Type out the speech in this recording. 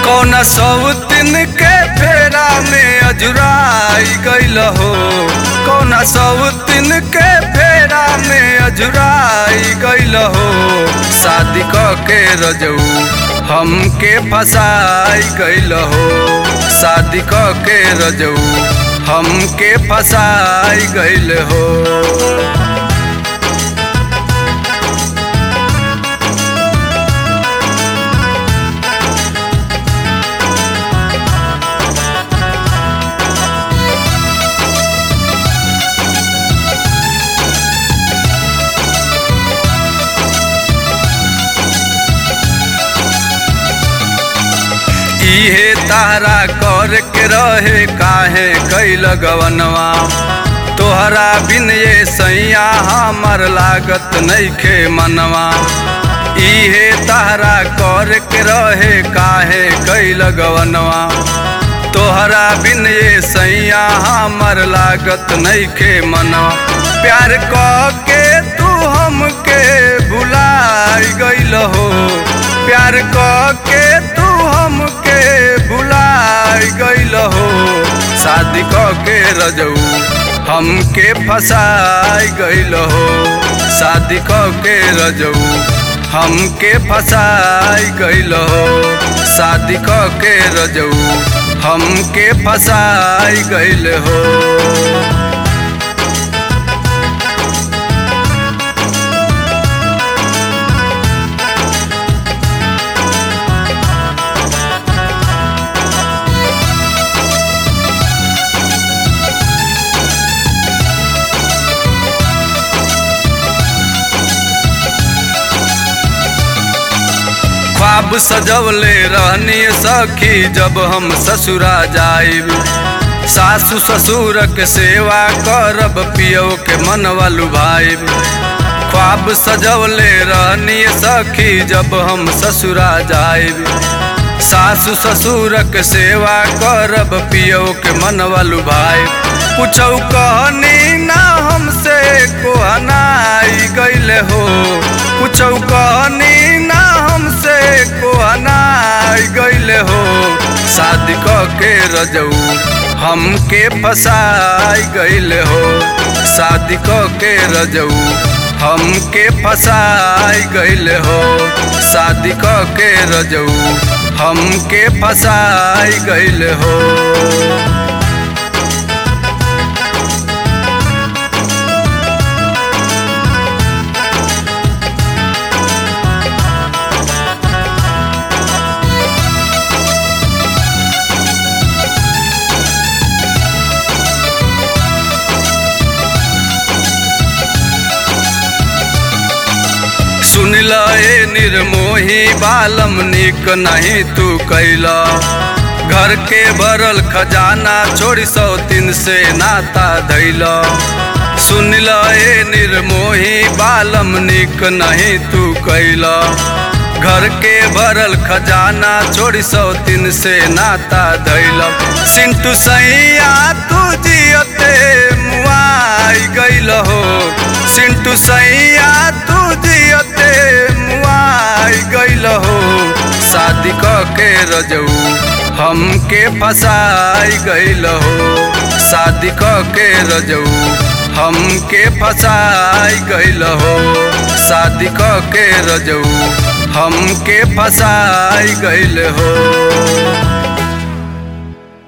कौना सौतिन के फेरा में अजुराई गइल हो कौना सौतिन के फेरा में अजुराई गइल हो शादी क के रजऊ हमके फसाई गइल हो शादी क के रजऊ हमके फसाई गइल हो इहे तारा कर के रहे काहे कैल गवनवा तोहरा बिन ये सैया हमर लागत नइखे मनवा इहे तारा कर के रहे काहे कैल गवनवा तोहरा बिन ये सैया हमर लागत नइखे मनवा प्यार क के तू हमके भुलाई गइल हो प्यार क के तू हमके भुलाई गइल हो शादी क के रजऊ हमके फसाई गइल हो शादी क के रजऊ हमके फसाई गइल हो शादी क के रजऊ हमके फसाई गइल हो ख्वाब सजवले रहनी सखी जब हम ससुरा जाइब सासु ससुर के सेवा करब पियो के मनवा लुभाइब ख्वाब सजवले रहनी सखी जब हम ससुरा जाइब सासु ससुर के सेवा करब पियो के मनवा लुभाइब पूछौ कहनी ना हमसे कोहनाई गइले हो पूछौ कहनी ना हमसे कोहनाई गइले हो शादी क के रजऊ हमके फसाई गइले हो शादी क के रजऊ हमके फसाई गइले हो शादी क के रजऊ हमके फसाई गइले हो सुन ल ए निर्मोही बालम निक नहीं तू कैला घर के भरल खजाना छोड़ी सौ तीन से नाता धैला सुन ल ए निर्मोही बालम निक नहीं तू कैला घर के भरल खजाना छोड़ी सौ तीन से नाता धैला सिंटू सैया तू जियते मुआई गइल हो सिंटू सैया तू जियते मुआई गइल हो शादी क के रजऊ हमके फसाई गइल हो शादी क के रजऊ हमके फसाई गइल हो शादी क के रजऊ हमके फसाई गइल हो